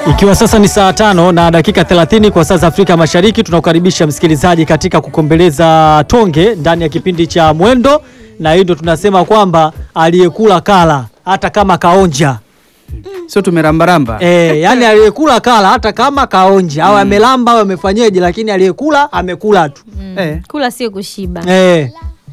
Ikiwa sasa ni saa tano na dakika 30 kwa saa za Afrika Mashariki, tunakukaribisha msikilizaji katika kukombeleza tonge ndani ya kipindi cha Mwendo, na hii ndo tunasema kwamba aliyekula kala hata kama kaonja. Sio tumerambaramba E, yani aliyekula kala hata kama kaonja au amelamba au amefanyeje, lakini aliyekula amekula tu. Eh. Kula sio kushiba. E.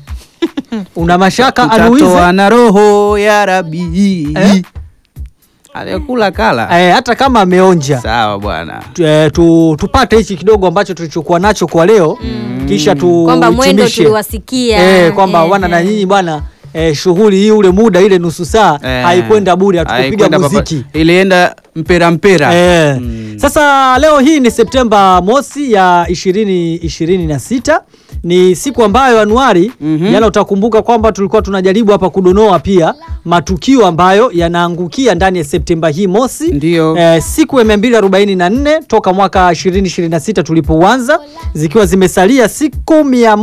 Una mashaka anuize Utatoa na roho ya Rabi Eh? aliyekula kala e, hata kama ameonja sawa bwana tu, e, tu, tupate hichi kidogo ambacho tulichokuwa nacho kwa leo kisha tu Kwamba mwendo hitimishe. tuliwasikia. Eh, kwamba Eh, wana na eh. nyinyi bwana eh, shughuli hii ule muda ile nusu saa Eh. haikwenda bure, hatukupiga Haikwenda papa- muziki ilienda mpera mpera eh. Mm. Sasa leo hii ni Septemba mosi ya ishirini ishirini na sita ni siku ambayo Anuari Mhm. jana utakumbuka kwamba tulikuwa tunajaribu hapa kudonoa pia matukio ambayo yanaangukia ndani ya Septemba hii mosi Ndio. eh, siku ya 244 toka mwaka 2026 tulipouanza zikiwa zimesalia siku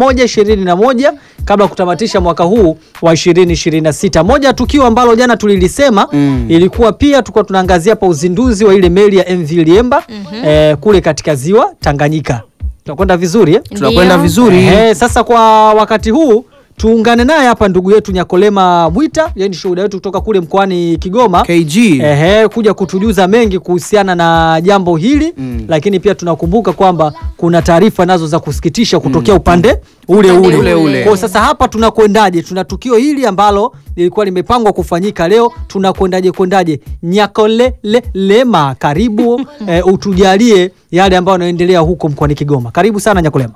121 kabla ya kutamatisha mwaka huu wa 2026. Moja ya tukio ambalo jana tulilisema Mm. ilikuwa pia tulikuwa tunaangazia hapa uzinduzi wa ile meli ya MV Liemba eh, kule katika ziwa Tanganyika. Tunakwenda vizuri eh? tunakwenda Ndio. vizuri Ehe, sasa kwa wakati huu tuungane naye hapa ndugu yetu Nyakolema Mwita, yeye ni shuhuda wetu kutoka kule mkoani Kigoma. KG Ehe, kuja kutujuza mengi kuhusiana na jambo hili Mm. lakini pia tunakumbuka kwamba kuna taarifa nazo za kusikitisha kutokea upande ule Upande ule. ule ule. Kwa sasa hapa tunakwendaje? Tuna tukio hili ambalo lilikuwa limepangwa kufanyika leo, tunakwendaje kwendaje? Nyakolelema, karibu eh, utujalie yale ambayo yanaendelea huko mkoani Kigoma. Karibu sana Nyakolema.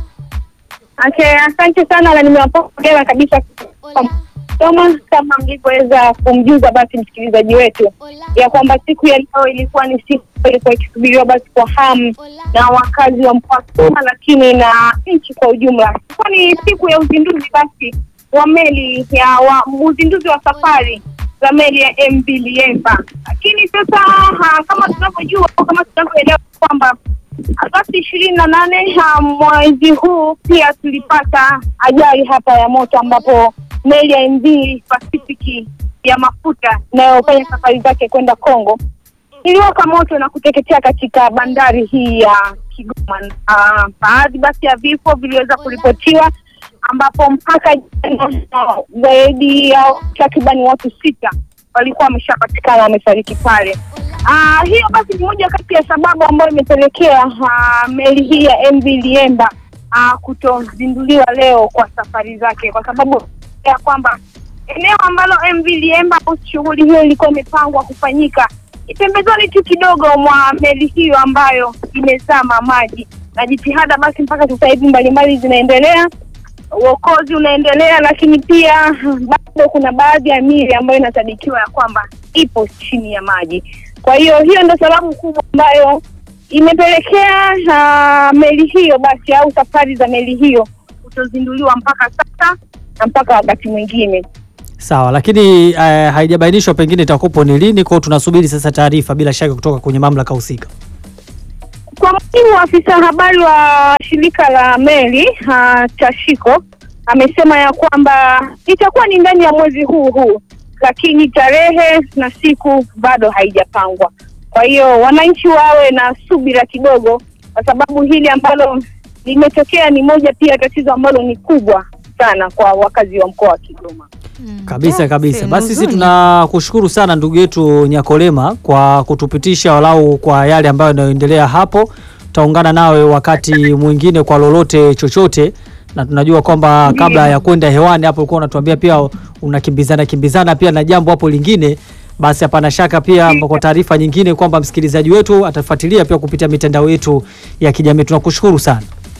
Okay, asante sana na nimewapokea kabisa kwa Toma, kama mlivyoweza kumjuza basi msikilizaji wetu ya kwamba siku ya leo ilikuwa ni siku ilikuwa ikisubiriwa basi kwa hamu na wakazi wa mkoa wa Kigoma, lakini na nchi kwa ujumla. Ilikuwa ni siku ya uzinduzi basi wa meli ya wa, uzinduzi wa safari za meli ya MV Liemba, lakini sasa ha, kama tunavyojua au kama tunavyoelewa kwamba Agosti ishirini na nane mwezi huu pia tulipata ajali hapa ya moto ambapo meli ya MV Pacific ya mafuta inayofanya safari zake kwenda Kongo iliwaka moto na kuteketea katika bandari hii ya Kigoma. Ah, Baadhi basi ya vifo viliweza kuripotiwa ambapo mpaka jana ah, zaidi ya takribani watu sita walikuwa wameshapatikana wamefariki pale. Ah, hiyo basi ni moja kati ya sababu ambayo imepelekea ah, meli hii ya MV Liemba ah, kutozinduliwa leo kwa safari zake, kwa sababu ya kwamba eneo ambalo MV Liemba au shughuli hiyo ilikuwa imepangwa kufanyika ni pembezoni tu kidogo mwa meli hiyo ambayo imezama maji, na jitihada basi mpaka sasa hivi mbalimbali zinaendelea uokozi unaendelea, lakini pia bado kuna baadhi ya miili ambayo inasadikiwa ya kwamba ipo chini ya maji. Kwa hiyo hiyo ndio sababu kubwa ambayo imepelekea uh, meli hiyo basi au safari za meli hiyo kutozinduliwa mpaka sasa na mpaka wakati mwingine. Sawa, lakini eh, haijabainishwa pengine itakupo ni lini, kwa hiyo tunasubiri sasa taarifa bila shaka kutoka kwenye mamlaka husika. Kwa mujibu wa afisa habari wa shirika la meli uh, Tashiko amesema ya kwamba itakuwa ni ndani ya mwezi huu huu, lakini tarehe na siku bado haijapangwa. Kwa hiyo wananchi wawe na subira kidogo, kwa sababu hili ambalo limetokea ni moja pia tatizo ambalo ni kubwa sana kwa wakazi wa mkoa wa Kigoma. Kabisa Ah, kabisa. sehemu Basi sisi nzuri. tunakushukuru sana ndugu yetu Nyakolema kwa kutupitisha walau kwa yale ambayo yanayoendelea hapo. Tutaungana nawe wakati mwingine kwa lolote chochote, na tunajua kwamba kabla ya kwenda hewani hapo ulikuwa unatuambia pia unakimbizana kimbizana pia na jambo hapo lingine. Basi hapana shaka pia kwa taarifa nyingine kwamba msikilizaji wetu atafuatilia pia kupitia mitandao yetu ya kijamii. Tunakushukuru sana.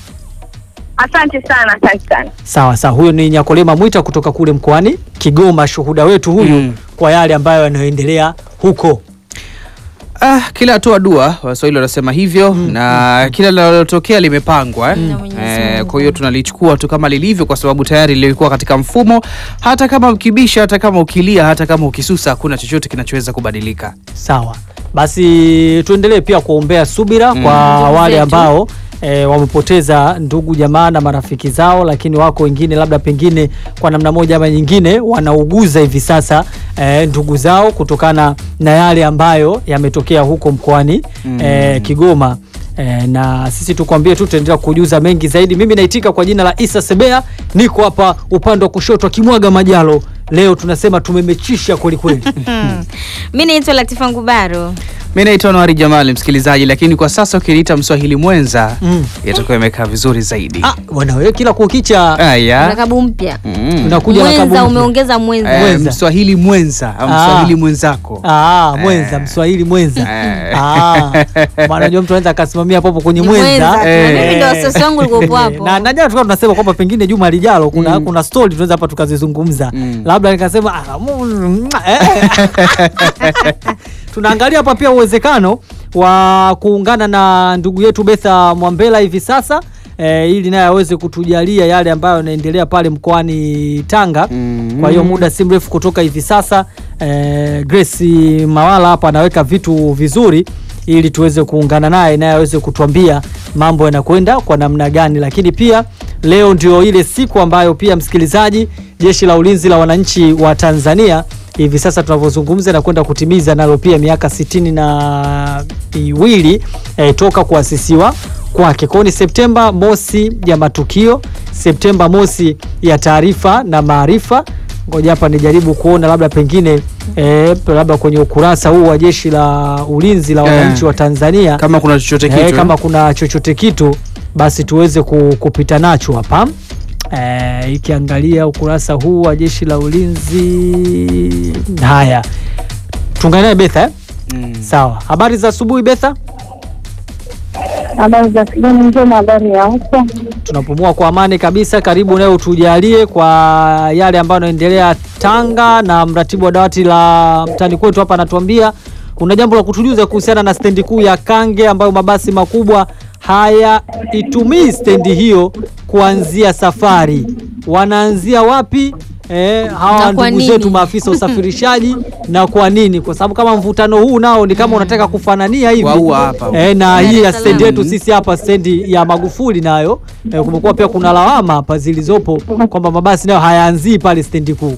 Asante sana, asante sana. Sawa sawa, huyo ni Nyakolema Mwita kutoka kule mkoani Kigoma, shuhuda wetu huyu Mm. kwa yale ambayo yanayoendelea huko. ah, kila hatua dua waswahili wanasema hivyo na kila linalotokea limepangwa eh? Na Mwenyezi Eh, Mungu. kwa hiyo tunalichukua tu kama lilivyo kwa sababu tayari lilikuwa katika mfumo hata kama ukibisha hata kama ukilia hata kama ukisusa hakuna chochote kinachoweza kubadilika Sawa, basi tuendelee pia kuombea subira kwa Ndugu wale zetu. ambao e, wamepoteza ndugu jamaa na marafiki zao, lakini wako wengine labda pengine kwa namna moja ama nyingine wanauguza hivi sasa e, ndugu zao kutokana na yale ambayo yametokea huko mkoani Mm. e, Kigoma. E, na sisi tukwambie tu tutaendelea kujuza mengi zaidi. Mimi naitika kwa jina la Isa Sebea, niko hapa upande wa kushoto akimwaga majalo. Leo tunasema tumemechisha kweli kweli. Hmm. Mi naitwa Latifa Ngubaro. Mi naitwa Nwari Jamali, msikilizaji, lakini kwa sasa ukiniita mswahili mwenza Mm. itakuwa imekaa vizuri zaidi. Ah, bwana wewe kila kukicha Aya. Rakabu mpya. Mm. unakuja na Mwenza kabumbu. umeongeza mwenza. Eh, Mwenza. mswahili mwenza au Ah. mswahili mwenzako Ah, mwenza Eh. Mswahili mwenza. Eh. Ah. Maana unajua mtu anaweza akasimamia hapo hapo kwenye Ni mwenza. mwenza tu. Eh. Na mimi ndo wasiwasi wangu ulikuwepo hapo. Na na jana tulikuwa tunasema kwamba pengine juma lijalo kuna Mm. kuna story tunaweza hapa tukazizungumza. Mm. Labda nikasema ah, mm, eh. Tunaangalia hapa pia uwezekano wa kuungana na ndugu yetu Betha Mwambela hivi sasa eh, ili naye aweze kutujalia yale ambayo yanaendelea pale mkoani Tanga. Mm. Kwa hiyo muda si mrefu kutoka hivi sasa eh, Grace Mawala hapa anaweka vitu vizuri ili tuweze kuungana naye naye aweze kutuambia mambo yanakwenda kwa namna gani, lakini pia leo ndio ile siku ambayo pia msikilizaji, jeshi la ulinzi la wananchi wa Tanzania hivi sasa tunavyozungumza na kwenda kutimiza nalo pia miaka sitini na miwili eh, toka kuasisiwa kwake. Kwa hiyo ni Septemba mosi ya matukio, Septemba mosi ya taarifa na maarifa. Ngoja hapa nijaribu kuona labda pengine eh, labda kwenye ukurasa huu wa jeshi la ulinzi la Eh. wananchi wa Tanzania kama kuna chochote eh, kitu kama kuna chochote kitu basi tuweze ku, kupita nacho hapa eh, ikiangalia ukurasa huu wa jeshi la ulinzi. Haya, tuungane naye Betha eh? Mm. Sawa, habari za asubuhi Betha. Habari za kijani njema, habari ya huko. Tunapumua kwa amani kabisa. Karibu naye utujalie kwa yale ambayo yanaendelea Tanga, na mratibu wa dawati la mtani kwetu hapa anatuambia kuna jambo la kutujuza kuhusiana na stendi kuu ya Kange ambayo mabasi makubwa hayaitumii stendi hiyo kuanzia safari. Wanaanzia wapi? Eh, hawa Na kwa ndugu zetu nini? maafisa usafirishaji na kwa nini? Kwa sababu kama mvutano huu nao ni kama unataka kufanania hivi Waua hapa. eh, na Dar hii es ya Salaam. stendi yetu sisi hapa stendi ya Magufuli nayo eh, kumekuwa pia kuna lawama hapa zilizopo kwamba mabasi nayo hayaanzii pale stendi kuu.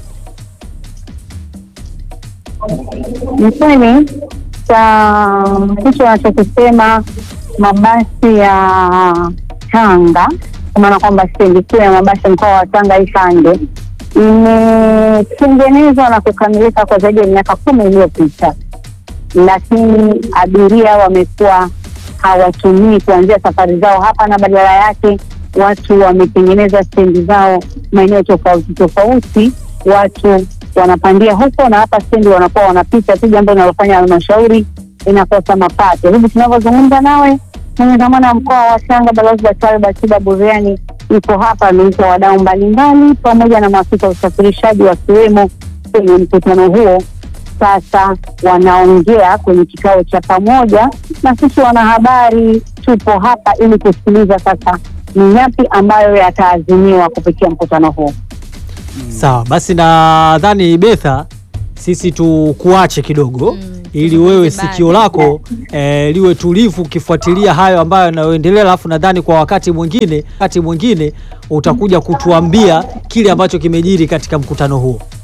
Ni kweli cha hicho wanachokisema mabasi ya Tanga, kwa maana kwamba stendi kuu ya mabasi mkoa wa Tanga Ikange imetengenezwa na kukamilika kwa zaidi ya miaka kumi iliyopita, lakini abiria wamekuwa hawatumii kuanzia safari zao hapa, na badala yake watu wametengeneza stendi zao maeneo tofauti tofauti, watu wanapandia huko na hapa stendi wanakuwa wanapita tu, jambo linalofanya halmashauri inakosa mapato. Hivi tunavyozungumza nawe, mwenye dhamana ya mkoa wa Tanga Balozi Daktari Batiba Buriani yuko hapa, ameita wadau mbalimbali pamoja na maafisa wa usafirishaji wakiwemo kwenye mkutano huo. Sasa wanaongea kwenye kikao cha pamoja, na sisi wanahabari tupo hapa ili kusikiliza sasa ni yapi ambayo yataazimiwa kupitia mkutano huo. Sawa, basi nadhani Betha, sisi tukuache kidogo Mm, ili tuzungumze wewe baadaye. sikio lako eh, liwe tulivu ukifuatilia hayo ambayo yanayoendelea, alafu nadhani kwa wakati mwingine wakati mwingine utakuja kutuambia kile ambacho kimejiri katika mkutano huo.